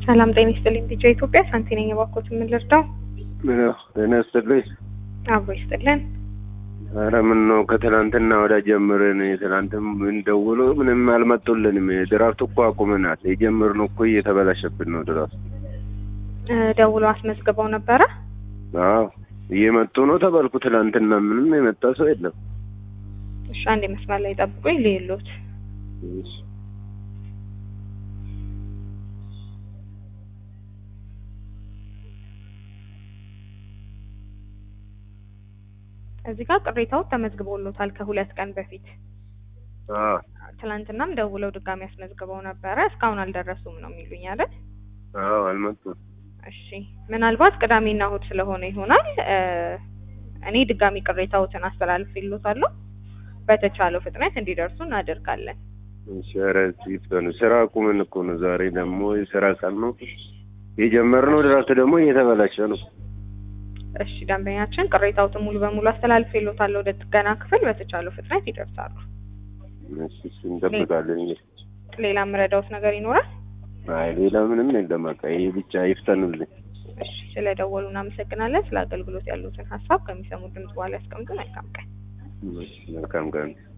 ሰላም ጤና ይስጥልኝ። ዲጄ ኢትዮጵያ ሳንቲ ነኝ። እባክዎት ምን ልርዳው? ጤና ይስጥልኝ። አብሮ ይስጥልን። ኧረ ምን ነው ከትናንትና ወዳ ጀምረን ትናንትም እንደውሎ ምንም አልመጡልንም። ድራፍት እኮ አቁመናል። የጀመርነው እኮ እየተበላሸብን ነው ድራፍት። እ ደውሎ አስመዝግበው ነበረ? አዎ እየመጡ ነው ተባልኩ። ትናንትና ምንም የመጣ ሰው የለም። እሺ አንዴ መስመር ላይ ጠብቁኝ ልይሎት። እሺ። እዚህ ጋር ቅሬታው ተመዝግቦሎታል ከሁለት ቀን በፊት። አዎ ትናንትናም ደውለው ድጋሚ አስመዝግበው ነበረ። እስካሁን አልደረሱም ነው የሚሉኝ አይደል? አዎ አልመጡም። እሺ ምናልባት ቅዳሜና እሁድ ስለሆነ ይሆናል። እ እኔ ድጋሚ ቅሬታዎትን አስተላልፍልዎታለሁ። በተቻለው ፍጥነት እንዲደርሱ እናደርጋለን። እሺ ኧረ እስኪ ፍጠኑ። ስራ አቁመን እኮ ነው። ዛሬ ደግሞ የስራ ቀን ነው የጀመርነው። ድራፍት ደግሞ እየተበላሸ ነው። እሺ ደንበኛችን ቅሬታዎትን ሙሉ በሙሉ አስተላልፍልዎታለሁ ወደ ጥገና ክፍል። በተቻለው ፍጥነት ይደርሳሉ። እሺ እሺ እንጠብቃለን። ሌላ የምረዳዎት ነገር ይኖራል? አይ ሌላ ምንም የለም። በቃ ይሄ ብቻ ይፍጠኑልኝ። እሺ ስለደወሉ እናመሰግናለን። ስለ አገልግሎት ያሉትን ሀሳብ ከሚሰሙ ድምጽ በኋላ ያስቀምጡ። መልካም ቀን። እሺ መልካም ቀን